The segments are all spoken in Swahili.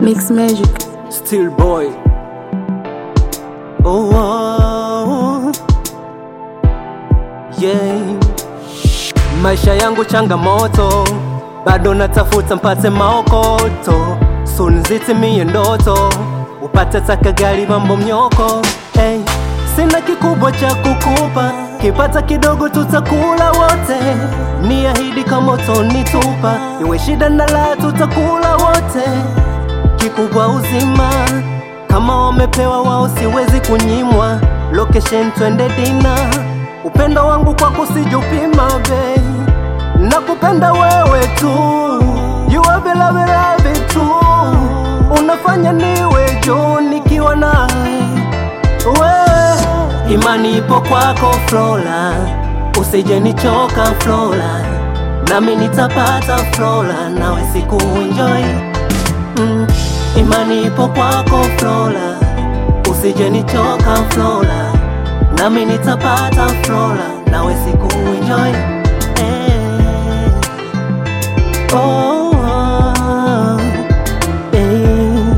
Mix Magic. Still boy. Oh, oh, yeah. Maisha yangu changamoto, bado natafuta mpate maokoto, soon zitimie ndoto, upate taka gari mambo mnyoko. Hey, sina kikubwa cha kukupa, kipata kidogo tutakula wote, niahidi kama utonitupa, iwe shida na la tutakula wote kikubwa uzima kama wamepewa wao siwezi kunyimwa location twende dina upendo wangu kwako sijupima bei nakupenda wewe tu jua bila viravi tu unafanya niwe juu nikiwa nawe wewe imani ipo kwako Flora usije nichoka Flora nami nitapata Flora nawe siku enjoy mm, imani ipo kwako Flora, usije nichoka Flora, nami nitapata Flora, nawe siku enjoy eh. oh, oh, eh.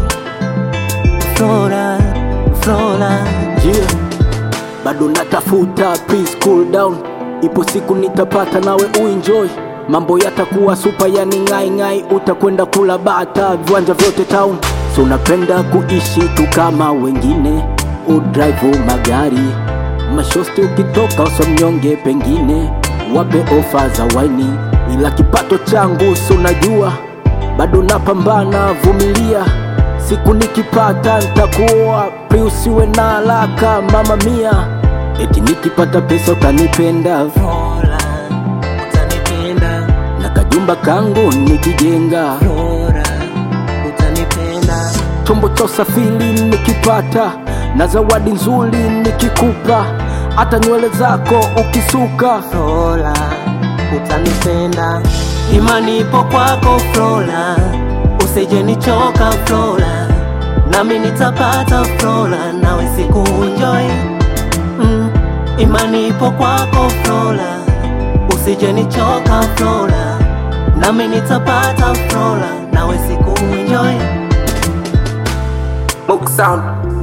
Flora, Flora yeah. bado natafuta please cool down ipo siku nitapata nawe uenjoy mambo yatakuwa supa yani ngai ngai utakwenda kula bata viwanja vyote town so unapenda kuishi tu kama wengine udrive magari mashosti ukitoka usomnyonge pengine wape ofa za waini ila kipato changu si unajua bado napambana vumilia siku nikipata ntakuoa pri usiwe na haraka mama mia eti nikipata pesa utanipenda Flora, utanipenda na kajumba kangu nikijenga Flora, utanipenda chombo cha usafiri nikipata na zawadi nzuri nikikupa hata nywele zako ukisuka Flora, utanipenda. Imani ipo kwako Flora, usije nichoka Flora, nami nitapata Flora, nawe siku enjoy. Mm, imani ipo kwako Flora, usije nichoka Flora, nami nitapata Flora, nawe siku enjoy. Mook sound